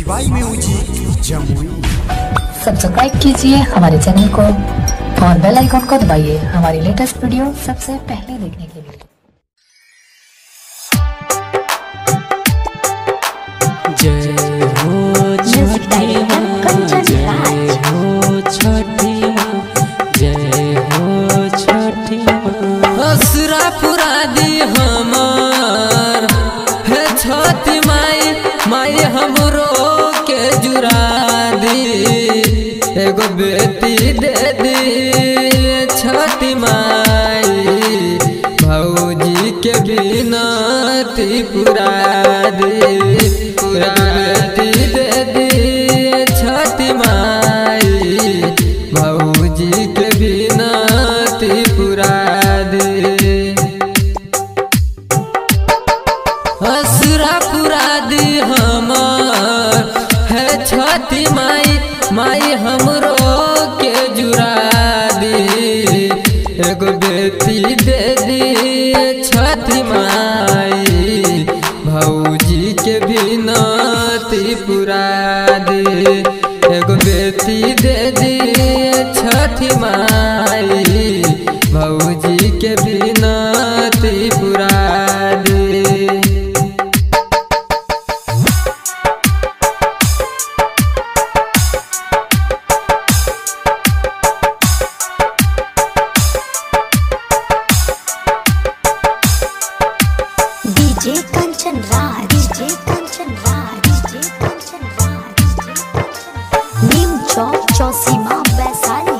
बाई music Jamui subscribe कीजिए हमारे channel को और बेल आइकन को दबाइए हमारी लेटेस्ट वीडियो सबसे पहले देखने के लिए जय हो छठी माँ जय हो छठी माँ जय हो छठी माँ असरा पुरा दी हमार है छठी माई माई हमरो के जुरा दी एगो बेटी दे दी छठी माई भौजी के बिनती पुरा दे पूरा बेटी दे दी छठी माई भौजी के बिनती पुरा दे असुरा पुरा दी हमार है छठी माई माई हमरो के जुरा दी एगो बेटी दे दी छठी माई भौजी के बिनती पुरा दे एगो बेटी दे दी छठी माई भौजी के बिनती पुरा दे DJ Kanchan Raj DJ Kanchan Raj DJ Kanchan Raj नीम चौक चौसीमा वैशाली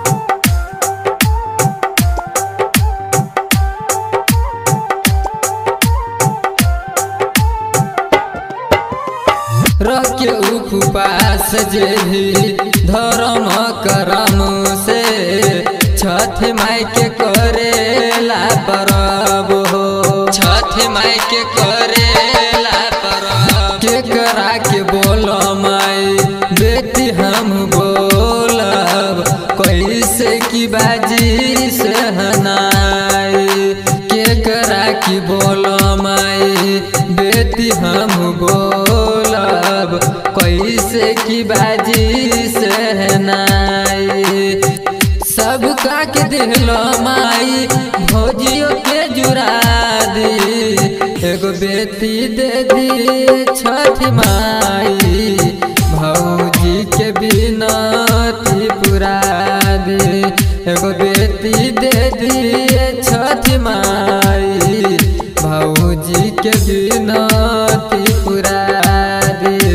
रखे उपवास जे भी धर्म करम से छठ माई के करेला परब हो छठ माई के करेला परब के करा के बोल माई बेटी हम बोलब कैसे की बाजी से हनाई के करा की बोल माई बेटी हम बोलब कैसे की बाजी से नाई सब का के दिलो माई भौजियो के जुरा दी एगो बेटी दे दी छठ माई भौजी के बिनती पुरा दे एगो बेटी दे दी छठ माई भौजी के बिनती पुरा दे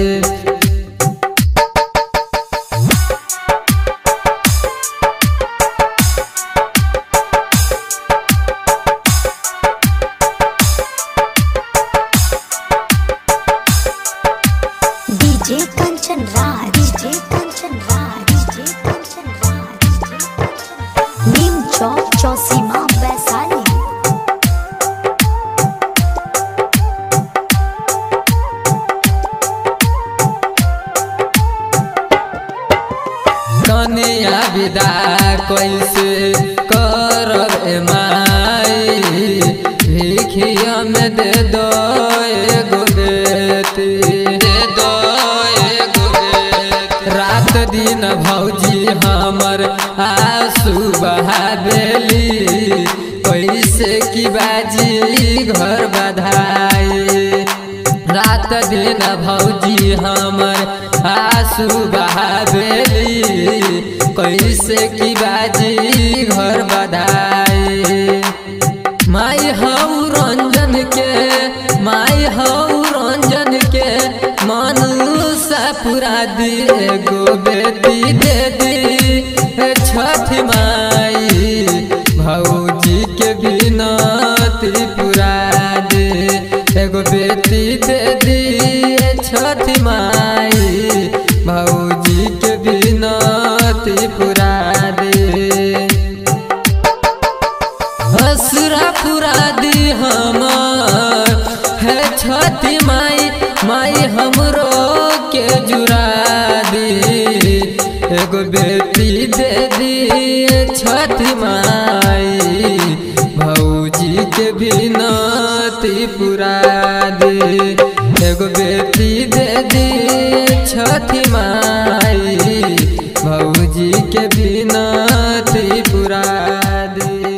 DJ Kanchan Raj DJ Kanchan Raj DJ Kanchan Raj नीम चौक चौसीमा वैशाली कनिया विदा कैसे करब ए माई भिखिया में दे दो एगो बेटी दे दो एगो बेटी रात दिन भौजी हमर आंसू बहा देली कैसे की बाजी घर बधाई रात दिन भौजी हमर आंसू बहावेली कैसे की बाजी घर बधाई माई हऊ रंजन के माई हऊ रंजन के मनुष्य पुरा दी एगो बेटी दे दी छठ माई भौजी के बिनती पुरा दे एगो बेटी दे दी छठ माई भौजी के बिनती पुरा दे असुरा पुरा दी हमार है छठी माई माई हमरो के जुरा दी एगो बेटी दे दी छठी माई भौजी के बिनती पुरा दे एगो बेटी दे दी बिनती पुरा दी